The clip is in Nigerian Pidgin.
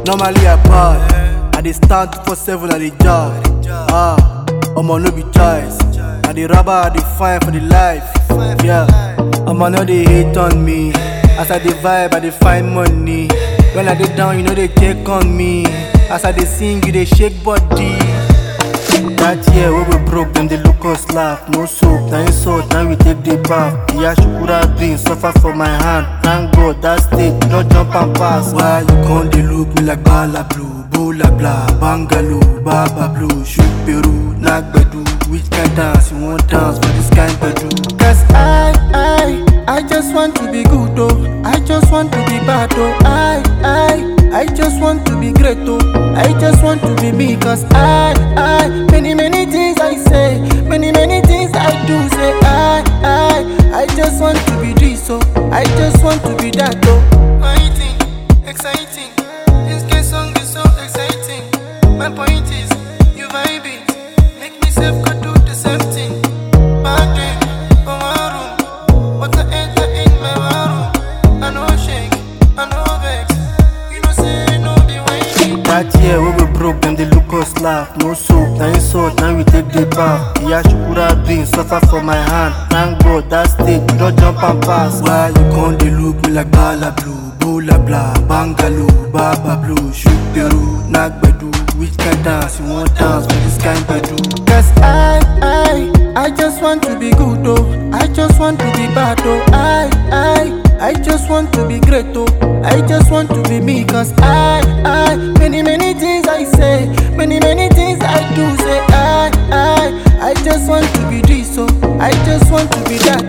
Normally I bad. I dey stand for seven at the job. Ah, Omo no be choice. I dey rubber, I dey find for the life. Yeah, Omo no dey hate on me. As I dey vibe, I dey find money. When I dey down, you know they check on me. As I dey sing, you dey shake body. That year wey we broke, dem dey look us laugh. No soap, na insult, now we take the bath. Iya Shukura dream suffer for my hand. Thank God that stage, no jump and pass. Why you come dey look me like bala blue, bola blah, bangalo, baba blue, shoot Peru, nagbedu. Which kind dance you want dance for this kind bedu? Cause I, I, I just want to be good oh I just want to be bad oh I, I, I just want to be great oh I just want to be me cause I, I, many many things I say Many many things I do say I, I, I just want to be this oh I just want to be that oh Fighting, exciting. This gay song is so exciting. My point is, you vibing. Make me self go do the same thing. Back then, for my room. What I enter in my room. I know shake, I know vex. You know say no be whining. That year wey we broke, dem dey look us laugh. No soap, na insult, now we take the bath. Iya Shukura dream suffer for my hand. Thank God that stage, we don jump and pass. Why you come dey look me like bala blue, bola blah, bangalo, baba blue, shoot Peru, nagbedu. Which kind dance you want dance for this kind bedu? Cause I, I, I just want to be good oh I just want to be bad oh I, I, I just want to be great oh I just want to be me cause I, I, many many things I say Many many things I do say I, I, I just want to be this oh I just want to be that